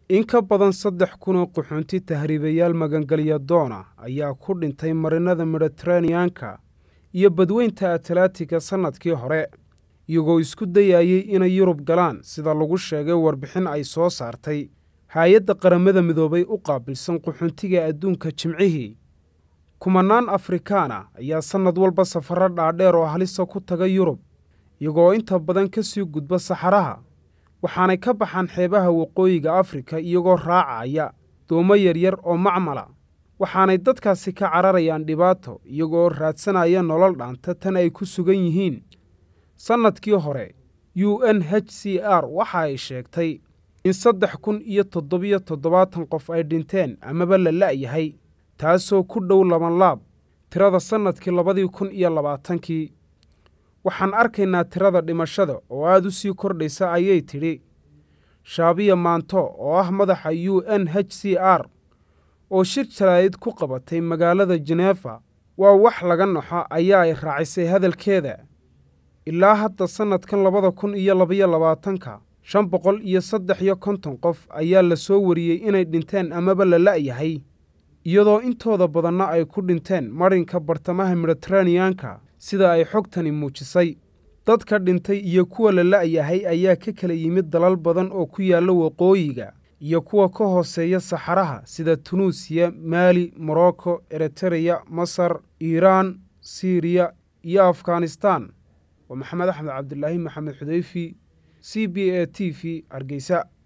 in ka badan saddex kun oo qaxoonti tahriibayaal magangelya doona ayaa ku dhintay marinada mediteraneanka iyo badweynta atlantiga sannadkii hore iyagoo isku dayayey inay yurub galaan sida lagu sheegay warbixin ay soo saartay hay-adda qaramada midoobay u qaabilsan qaxoontiga adduunka jimcihii kumanaan afrikaana ayaa sannad walba safarro dhaadheer oo halisa ku taga yurub iyagoo inta badan ka sii gudba saxaraha waxaanay ka baxaan xeebaha waqooyiga afrika iyagoo raacaya doomo yaryar oo macmala waxaanay dadkaasi ka cararayaan dhibaato iyagoo raadsanaya nolol dhaanta tan ay ku sugan yihiin sannadkii hore u n h c r waxa ay sheegtay in saddex kun iyo toddobiyo toddobaatan qof ay dhinteen amaba la la'yahay taasoo ku dhow labanlaab tirada sannadkii labadii kun iyo labaatankii waxaan arkaynaa tirada dhimashada oo aad u sii kordhaysa ayay tidhi shaabiya maanto oo ah madaxa u n h c r oo shir jaraa'id ku qabatay magaalada jeneefa waa wax laga naxo ayaa ay raacisay hadalkeeda ilaa hadda sannadkan labada kun iyo labaiyo labaatanka shan boqol iyo saddex iyo konton qof ayaa la soo wariyey inay dhinteen amaba la la'yahay iyadoo intooda badanna ay ku dhinteen marinka bartamaha mediteraneanka sida ay xogtani muujisay dadka dhintay iyo kuwa la la'yahay ayaa ka kala yimid dalal badan oo ku yaalla waqooyiga iyo kuwa ka hooseeya saxaraha sida tunuusiya maali morocco eritereya masar iiraan siiriya iyo afghanistan waa maxamed axmed cabdilaahi maxamed xudeyfi c b a t v hargeysa